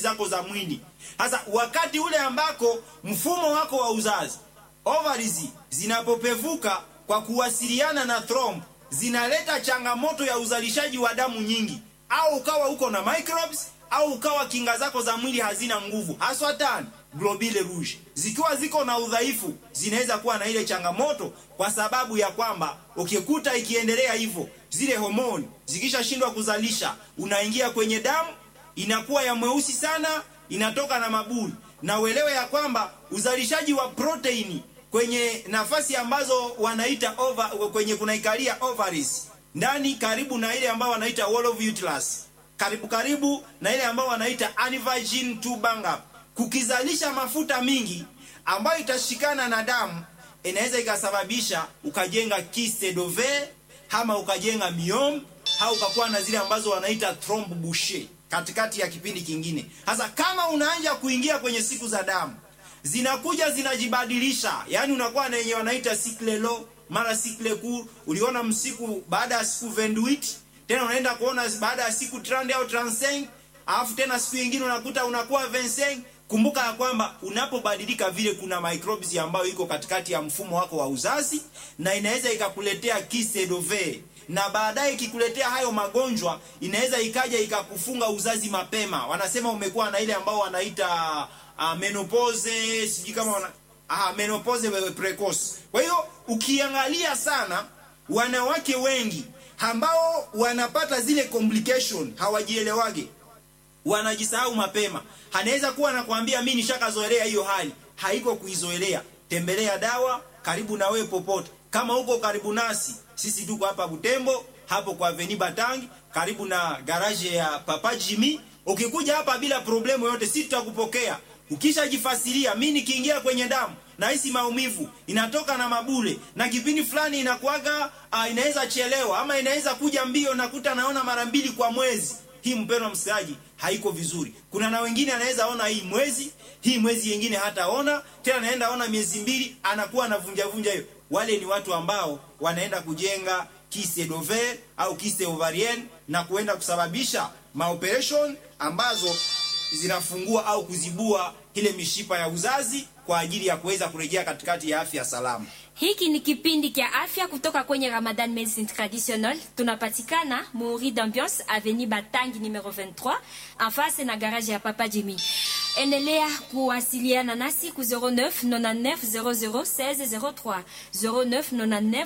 zako za mwili. Sasa wakati ule ambako mfumo wako wa uzazi ovaries zinapopevuka kwa kuwasiliana na thromb zinaleta changamoto ya uzalishaji wa damu nyingi, au ukawa uko na microbes au ukawa kinga zako za mwili hazina nguvu, haswa tani globule rouge zikiwa ziko na udhaifu, zinaweza kuwa na ile changamoto, kwa sababu ya kwamba ukikuta ikiendelea hivyo, zile homoni zikishashindwa kuzalisha, unaingia kwenye damu, inakuwa ya mweusi sana, inatoka na mabuli, na uelewe ya kwamba uzalishaji wa proteini kwenye nafasi ambazo wanaita over, kwenye kunaikalia ovaries ndani karibu na ile ambayo wanaita wall of uterus karibu karibu na ile ambayo wanaita aneuploidy tube up kukizalisha mafuta mingi ambayo itashikana na damu inaweza ikasababisha ukajenga kyste d'ovaire ama ukajenga myome au ukakuwa na zile ambazo wanaita thromb bouché katikati ya kipindi kingine. Sasa kama unaanza kuingia kwenye siku za damu zinakuja zinajibadilisha, yani unakuwa na yenye wanaita cycle low mara cycle court. Uliona msiku baada ya siku 28 tena unaenda kuona baada ya siku 30 au 35 alafu tena siku nyingine unakuta unakuwa 25 Kumbuka ya kwamba unapobadilika vile, kuna microbes ambayo iko katikati ya mfumo wako wa uzazi na inaweza ikakuletea kyste d'ovaire, na baadaye ikikuletea hayo magonjwa inaweza ikaja ikakufunga uzazi mapema. Wanasema umekuwa na ile ambao wanaita uh, menopause, sijui kama wana ah, menopause precoce. Kwa hiyo ukiangalia sana, wanawake wengi ambao wanapata zile complication hawajielewage wanajisahau mapema. Anaweza kuwa anakuambia mimi nishakazoelea hiyo hali, haiko kuizoelea. Tembelea dawa karibu na wewe popote. Kama uko karibu nasi, sisi tuko hapa Butembo, hapo kwa Avenue Batangi, karibu na garage ya Papa Jimmy. Ukikuja hapa bila problemu yote, sisi tutakupokea. Ukishajifasiria, mimi nikiingia kwenye damu nahisi maumivu, inatoka na mabule, na kipindi fulani inakuaga uh, inaweza chelewa ama inaweza kuja mbio, nakuta naona mara mbili kwa mwezi hii mpendwa msikilizaji, haiko vizuri. Kuna na wengine anaweza ona hii mwezi hii mwezi yengine hataona tena, anaenda ona miezi mbili, anakuwa anavunja vunja hiyo. Wale ni watu ambao wanaenda kujenga kyste d'ovaire au kyste ovarienne na kuenda kusababisha maoperation ambazo zinafungua au kuzibua ile mishipa ya uzazi kwa ajili ya kuweza kurejea katikati ya afya salama. Hiki ni kipindi kya afya kutoka kwenye Ramadan Medicine Traditional. Tunapatikana Muri d'Ambiance Avenue Batangi numero 23 en face na garage ya Papa Jimmy. Endelea kuwasiliana nasi ku 09 99 00 16 03 09 99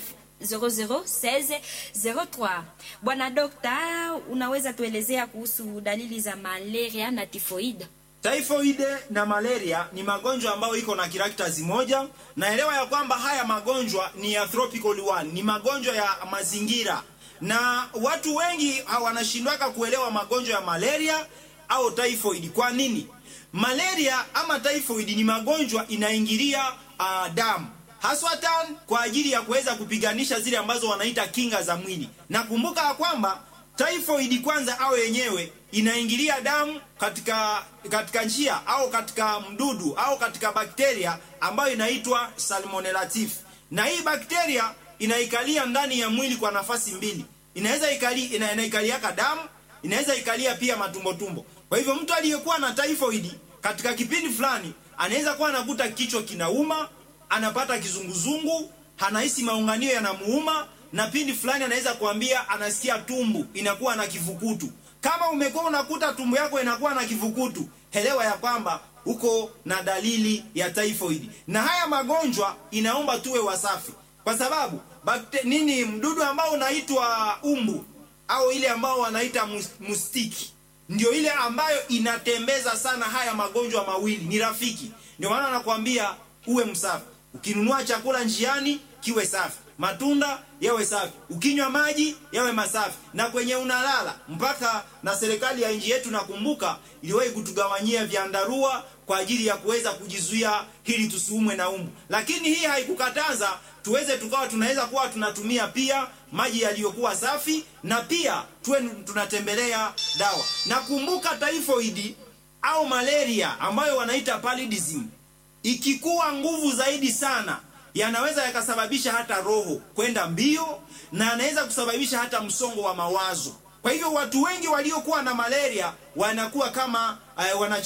0016 03. Bwana dokta, unaweza tuelezea kuhusu dalili za malaria na tifoida? Typhoid na malaria ni magonjwa ambayo iko na characters moja. Naelewa ya kwamba haya magonjwa ni ya tropical one, ni magonjwa ya mazingira, na watu wengi wanashindwaka kuelewa magonjwa ya malaria au typhoid. Kwa nini? Malaria ama typhoid ni magonjwa inaingilia uh, damu haswa tan kwa ajili ya kuweza kupiganisha zile ambazo wanaita kinga za mwili. Na kumbuka ya kwamba typhoid kwanza au yenyewe inaingilia damu katika katika njia au katika mdudu au katika bakteria ambayo inaitwa Salmonella typhi, na hii bakteria inaikalia ndani ya mwili kwa nafasi mbili. Inaweza ikali ina, inaikaliaka damu, inaweza ikalia pia matumbo tumbo. Kwa hivyo mtu aliyekuwa na typhoid katika kipindi fulani anaweza kuwa anakuta kichwa kinauma, anapata kizunguzungu, anahisi maunganio yanamuuma, na pindi fulani anaweza kuambia anasikia tumbu inakuwa na kivukutu. Kama umekuwa unakuta tumbo yako inakuwa na kivukutu, elewa ya kwamba uko na dalili ya typhoid. Na haya magonjwa inaomba tuwe wasafi, kwa sababu bakte, nini mdudu ambao unaitwa umbu au ile ambao wanaita mustiki ndio ile ambayo inatembeza sana haya magonjwa mawili, ni rafiki. Ndio maana nakwambia uwe msafi. Ukinunua chakula njiani kiwe safi, matunda yawe safi, ukinywa maji yawe masafi, na kwenye unalala. Mpaka na serikali ya nchi yetu nakumbuka iliwahi kutugawanyia vyandarua kwa ajili ya kuweza kujizuia hili tusiumwe na umbu, lakini hii haikukataza tuweze tukawa tunaweza kuwa tunatumia pia maji yaliyokuwa safi na pia tuwe tunatembelea dawa. Nakumbuka typhoid au malaria ambayo wanaita paludism ikikuwa nguvu zaidi sana yanaweza yakasababisha hata roho kwenda mbio na anaweza kusababisha hata msongo wa mawazo. Kwa hivyo watu wengi waliokuwa na malaria wanakuwa kama uh, wana